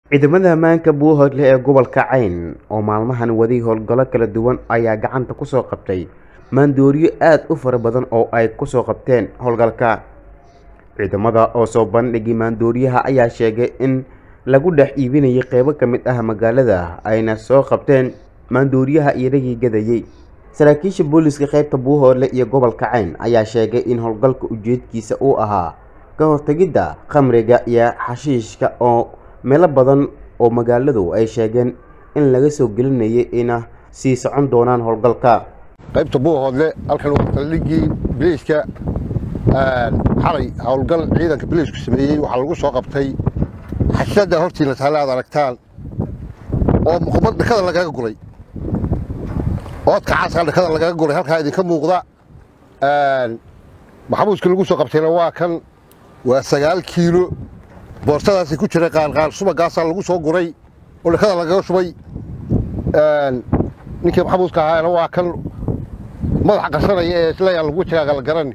ciidamada ammaanka buuhoodle ee gobolka cayn oo maalmahan waday howlgallo kala duwan ayaa gacanta kusoo qabtay maandooriyo aada u fara badan oo ay kusoo qabteen howlgalka ciidamada oo soo bandhigay maandooriyaha ayaa sheegay in lagu dhex iibinayay qeybo ka mid ah magaalada ayna soo qabteen maandooriyaha iyagii gadayey saraakiisha booliska qeybta buuhoodle iyo gobolka cayn ayaa sheegay in howlgalka ujeedkiisa uu ahaa ka hortegidda khamriga iyo xashiishka oo meelo badan oo magaaladu ay sheegeen in laga soo gelinayay ina sii socon doonaan howlgalka qaybta buuhoodle halkan waa saldhiggii biliiska xalay howlgal ciidanka biliisku sameeyey waxaa lagu soo qabtay xashada hortiina taale aad aragtaan oo muqumad dhakada lagaga guray oodka caaskaa dhakada lagaga guray halkaa idinka muuqda maxamuuska lagu soo qabtayna waa kan waa sagaal kiilo boortadaasi ku jira qaanqaan subagaasaa lagu soo guray oo dhakada lagaga shubay ninkii maxamuuska ahaana waa kan madaxa qarsanaya ee isleeyaa lagu jiraaga la garani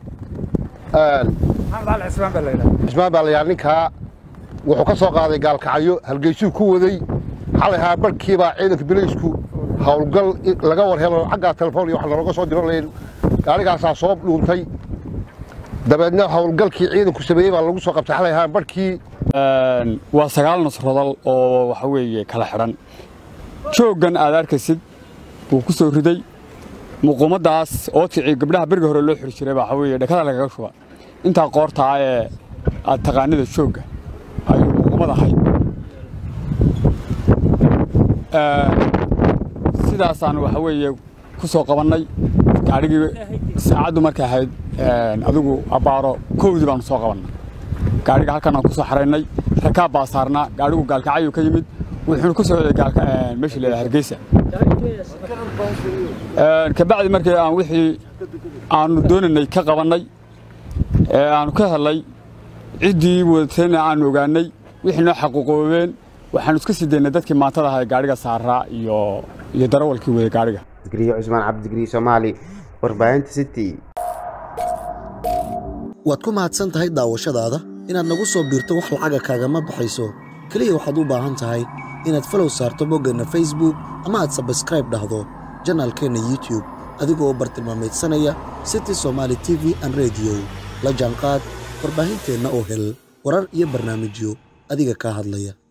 cismaan baa layaa ninkaa wuxuu ka soo qaaday gaalkacyo halgeysuu ku waday xalay haa barhkiibaa ciidanka biliisku howlgal laga war helo xaggaa telefoon iyo wax looga soo diro layn gaarigaasaa soo dhuuntay dabeedna howlgalkii ciidanku sameeyey baa lagu soo qabtay xalay haa barhkii waa sagaal nasrodal oo waxa weeye kala xidhan jooggan aad arkaysid wuu ku soo riday muquumaddaas oodkicii gabdhaha beriga hore loo xiri jiray waxa weeye dhakada lagaga shuba intaa qoortaa ee aad taqaanida joogga ayuu muquumad ahayd sidaasaan waxa weeye ku soo qabannay gaadhigii saacaddu markay ahayd adigu abbaaro kowdii baanu soo qabannay gaadhiga halkan aan ku soo xaraynay rakaab baa saarnaa gaadhigu gaalkacayuu ka yimid wuxuuna ku socday meeshii leedahay hargeysa kabacdi markii aan wixii aanu doonaynay ka qabannay ee aanu ka helnay ciddii wadatayna aanu ogaanay wixii noo xaquuqoobeen waxaanu iska sii daynay dadkii maantada ahaa gaadhiga saaraa iyo iyo darawalkii waday gaadhiga digriye cusmaan cabdigriye soomaali warbaahinta city waad ku mahadsan tahay daawashadaada inaad nagu soo biirto wax lacaga kaagama baxayso keliya waxaad u baahan tahay inaad falow saarto boggeenna facebook ama aad sabskraib dhahdo janaalkeenna youtube adigoo u bartilmaamaydsanaya city somaali t v an rediyo la jaanqaad warbaahinteenna oo hel warar iyo barnaamijyo adiga kaa hadlaya